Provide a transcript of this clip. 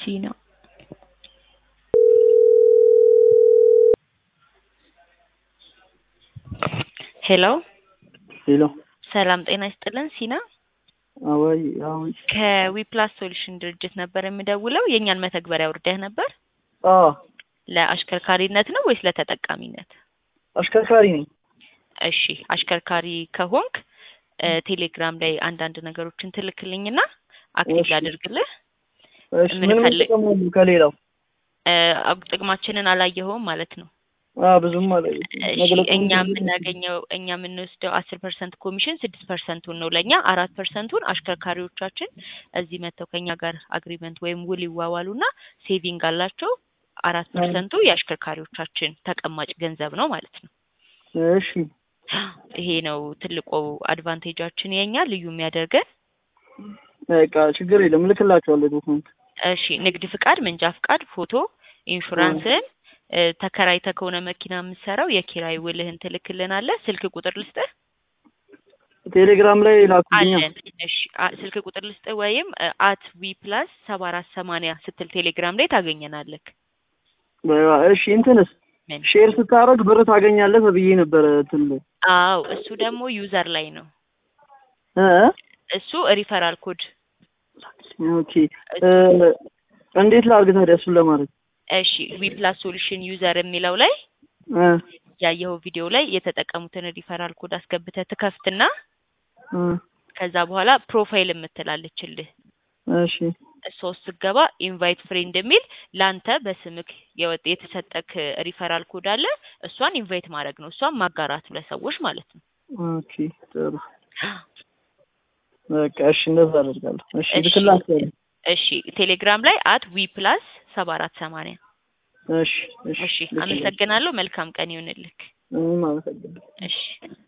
ሲና ሄሎ ሄሎ ሰላም ጤና ይስጥልን ሲና አዋይ አሁን ከዊፕላስ ሶሉሽን ድርጅት ነበር የምደውለው የእኛን መተግበሪያ ውርደህ ነበር አ ለአሽከርካሪነት ነው ወይስ ለተጠቃሚነት አሽከርካሪ ነኝ። እሺ አሽከርካሪ ከሆንክ እ ቴሌግራም ላይ አንዳንድ ነገሮችን ትልክልኝና አክቲቭ እሺ። ላድርግልህ እሺ ምን ምን ምን ፈልግ- ጥቅም አለው ከሌላው? እ አብ- ጥቅማችንን አላየኸውም ማለት ነው አ ብዙም አለ እሺ እኛ የምናገኘው እኛ የምንወስደው አስር ፐርሰንት ኮሚሽን ስድስት ፐርሰንቱን ነው ለእኛ አራት ፐርሰንቱን አሽከርካሪዎቻችን እዚህ መጥተው ከኛ ጋር አግሪመንት ወይም ውል ይዋዋሉና ሴቪንግ አላቸው አራት ፐርሰንቱ የአሽከርካሪዎቻችን ተቀማጭ ገንዘብ ነው ማለት ነው እሺ ይሄ ነው ትልቁ አድቫንቴጃችን የኛ ልዩ የሚያደርገን በቃ ችግር የለም እልክላቸዋለሁ ዶክመንት። እሺ ንግድ ፍቃድ መንጃ ፍቃድ ፎቶ ኢንሹራንስን እ፣ ተከራይተህ ከሆነ መኪና የምትሰራው የኪራይ ውልህን ትልክልናለህ ስልክ ቁጥር ልስጥህ ቴሌግራም ላይ ላኩልኛ። አለን እሺ አ- ስልክ ቁጥር ልስጥህ ወይም አት ዊ ፕላስ ሰባ አራት ሰማንያ ስትል ቴሌግራም ላይ ታገኘናለህ በ- እሺ እንትንስ ምን ሼር ስታደርግ ብር ታገኛለህ ተብዬ ነበረ እንትን ላይ አዎ እሱ ደግሞ ዩዘር ላይ ነው እ እሱ ሪፈራል ኮድ ኦኬ እ፣ እንዴት ላድርግ ታዲያ እሱን ለማድረግ? እሺ ዊ ፕላስ ሶሉሽን ዩዘር የሚለው ላይ እ ያየኸው ቪዲዮ ላይ የተጠቀሙትን ሪፈራል ኮድ አስገብተህ ትከፍትና እ ከዛ በኋላ ፕሮፋይል የምትላለችልህ እሺ እሷ ውስጥ ስትገባ ኢንቫይት ፍሬንድ የሚል ለአንተ በስምክ የወጥ የተሰጠክ ሪፈራል ኮድ አለ እሷን ኢንቫይት ማድረግ ነው እሷን ማጋራት ነው ለሰዎች ማለት ነው ኦኬ ጥሩ በቃ እሺ እንደዛ አደርጋለሁ። እሺ እሺ። ልክላቸዋለሁ። እሺ ቴሌግራም ላይ አት ዊ ፕላስ ሰባ አራት ሰማንያ እሺ እሺ እሺ ልክላቸዋለሁ። አመሰግናለሁ መልካም ቀን ይሁንልክ እኔም አመሰግናለሁ። እሺ